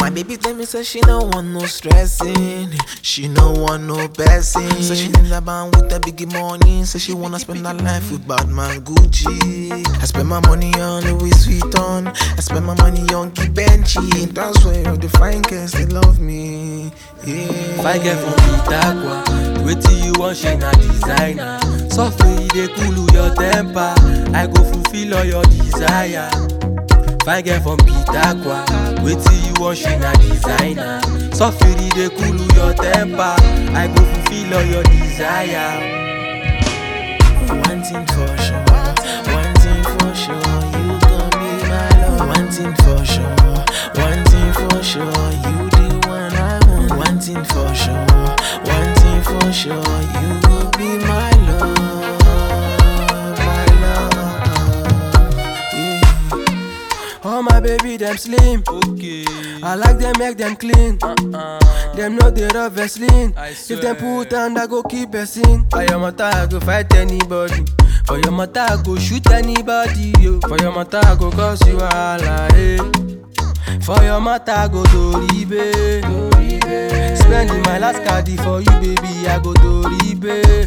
My baby tell me say she no want no stressing, she no want no blessing. Say she in the band with the biggie money, say she wanna spend her life with bad man Gucci. I spend my money on Louis Vuitton, I spend my money on Givenchy. That's why all the fine girls they love me. Yeah. Fine girl from Itaqua, wetin you wan share na designer. Sofri e dey cool your temper, I go fulfill all your desire. Fine girl from Itaqua, wetin you wan share na designer. Sofri e dey cool your temper, I go fulfill all your desire. One thing for sure, one thing for sure, you gon' be my love. One thing for sure, one thing for sure, you the one I want. One thing for sure, one thing for sure, you will be my love, my love. Yeah. All my baby dem slim, okay. I like them make them clean. Uh-uh. Them know they rub Vaseline. If them put hand, I go keep person. For your mother, I go fight anybody. For your mother, I go shoot anybody. Yo. For your mother, I go cause you wahala. Eh. For your mother, I go Doribe. Doribe. Spending my last card for you, baby. I go Doribe.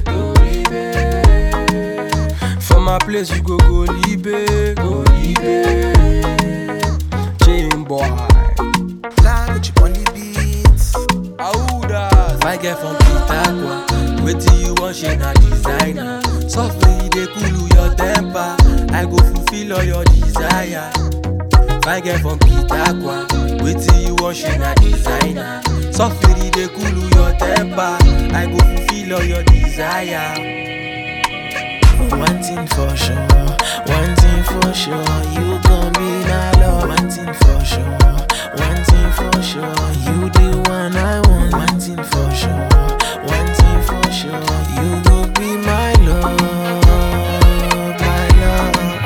Doribe. For my place, you go go Libe. Go Libe. Chain boy. Fly with you on the beats. Audas. Fine girl from Pitagua. Wetin you wan share na designer. Softly e dey cool your temper. I go fulfill all your desire. Fine girl from Pitagua. Wetin you wan share na designer. Softly e dey cool your temper. I go fulfill all your desire. One thing for sure, one thing for sure, you gon' be my love. One thing for sure, one thing for sure, you the one I want. One thing for sure, one thing for sure, you will be my love, my love.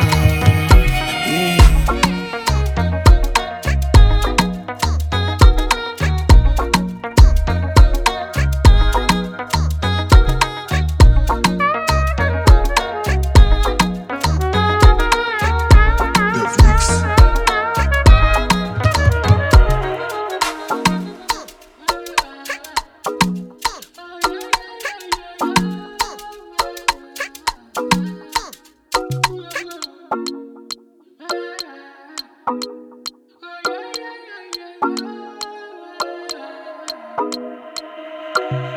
Yeah. Netflix. Thank you.